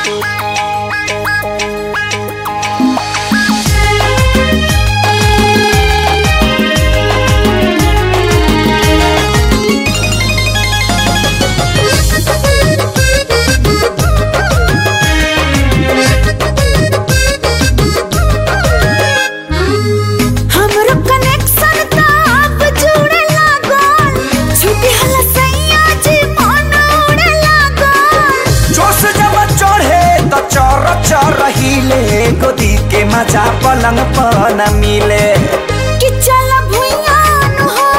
हमरो कनेक्शन त अब जुड़े लागल छुट्टी हला सैया जी मन उड़े लागल जोश जब चढ़े तो चर चर हिले गोदी के मजा पलंग पर न मिले कि चल भुइया नु हो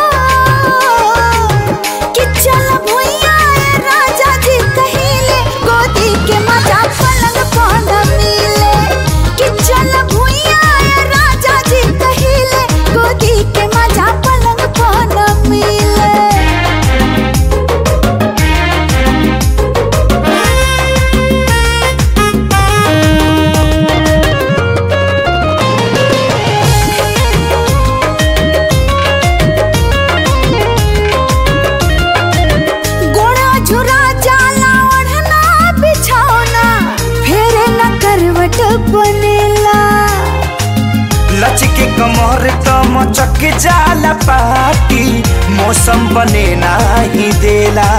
कि चल भुइया ए राजा जी कहिले गोदी के मजा पलंग पर न मिले कि चल भुइया ए राजा जी कहिले गोदी के मजा पलंग पर न मिले गोड़ा झुरा जाला ओढ़ना बिछौना फेरे न करवट बनेला लचके कमर तो मचक जाला पाटी मौसम बने नाही देला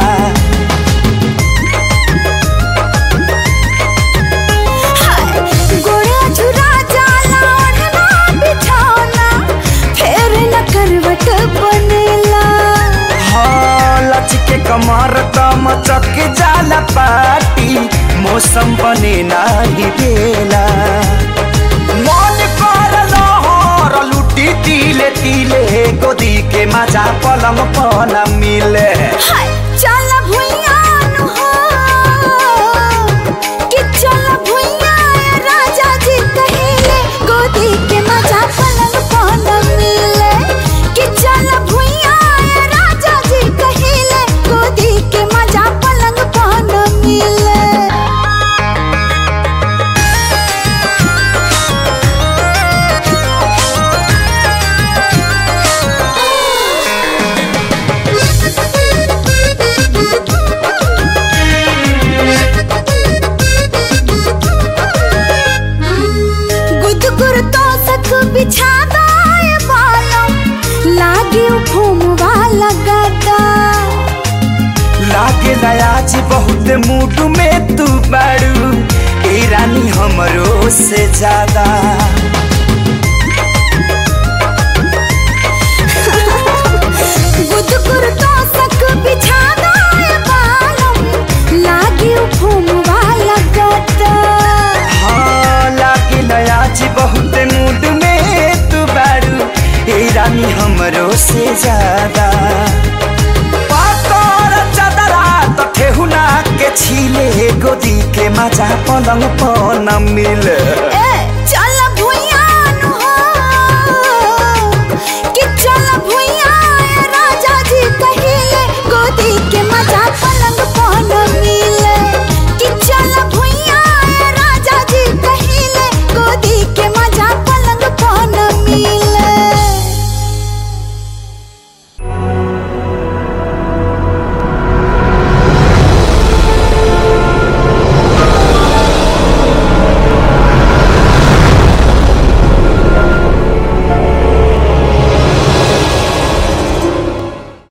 हाय, गोड़ा झुरा जाला ओढ़ना बिछौना फेरे न करवट बनेला हाँ लचके कमर तो मचक जाला पाटी मौसम बने नाही देला मन कर लहर लुटी तिले तिले गोदी के मजा पलंग पर न मिले हाय चल भुइया नु हो कि चल भुइया ए राजा जी कहिले गोदी के मजा पलंग पर न मिले कि चल भुइया ए राजा जी कहिले गोदी के मजा पलंग पर न मिले गुदगुर तो सक बिछा दाए बालों लागे घूमवा लगाता लागे आज बहुत मूड में तू बाड़ू ए रानी हमरो से ज्यादा गुदगुर तो सक बिछा दाए बालों लागे घूमवा लगाता हाँ लागे आज बहुत मूड में तू बाड़ू ए रानी हमरो से ज्यादा पातर चदरा तो ठेहुना के छीले गोदी के मजा पलंग पर न मिले